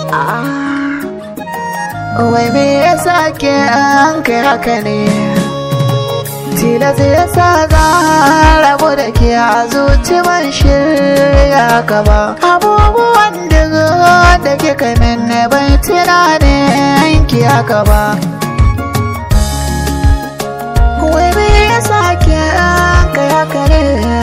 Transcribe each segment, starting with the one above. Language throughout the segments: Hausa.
Wai me yasa ke an kai haka ne Tilas yasa za rabu da ke a zuci ban shirya gaba Abubuwan da da kika min bai tunanin ki haka ba Wai me yasa ke an kai haka ne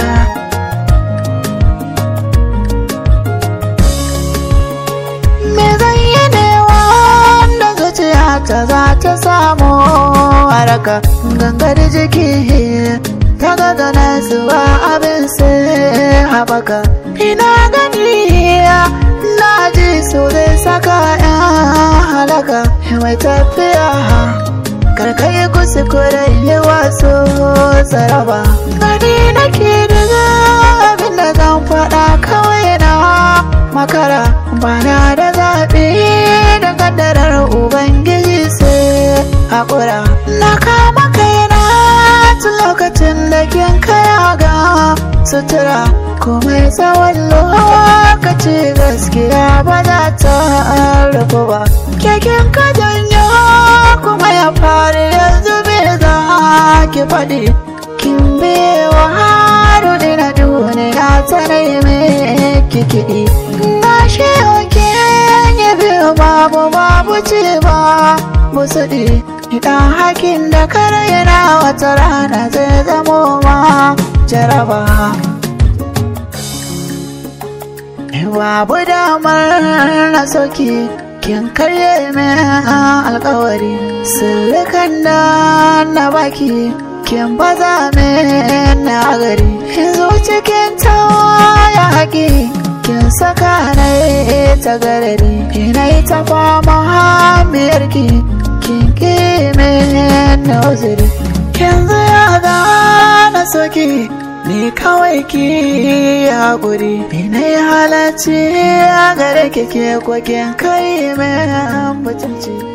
Me zan yi ne wanda zuciyata za ta samu haraka gangar jiki ta gagana zuwa abin sai haɓaka ina gani na ji so zai saka yan halaka mai tafiya karkai kuskure yi wasu tsaraba gani nake daga abin da zan faɗa kawai na makara bana da zaɓe da kaddarar ubangiji sai haƙura na kama kaina tun lokacin da kin kaya ga sutura komai tsawon lokaci gaskiya ba za ta rufu ba keken ka janyo kuma ya faru yanzu me za ki faɗi kin bewa haru na duniya ta neme kikiɗi na shi oke ya biyu babu babu ce ba musuɗi idan hakin da kare yana wata rana zai zamo ma jaraba babu damar na soki kin karye min alkawari sirrikan da na baki kin baza min na gari yanzu cikin ya haƙi kin saka na ta garari ina ta fama hamiyarki kin ƙi min na uzuri yanzu ya gana soki ni kawai ki haƙuri ina yi halarci a gare kike kwakin kai mai mutunci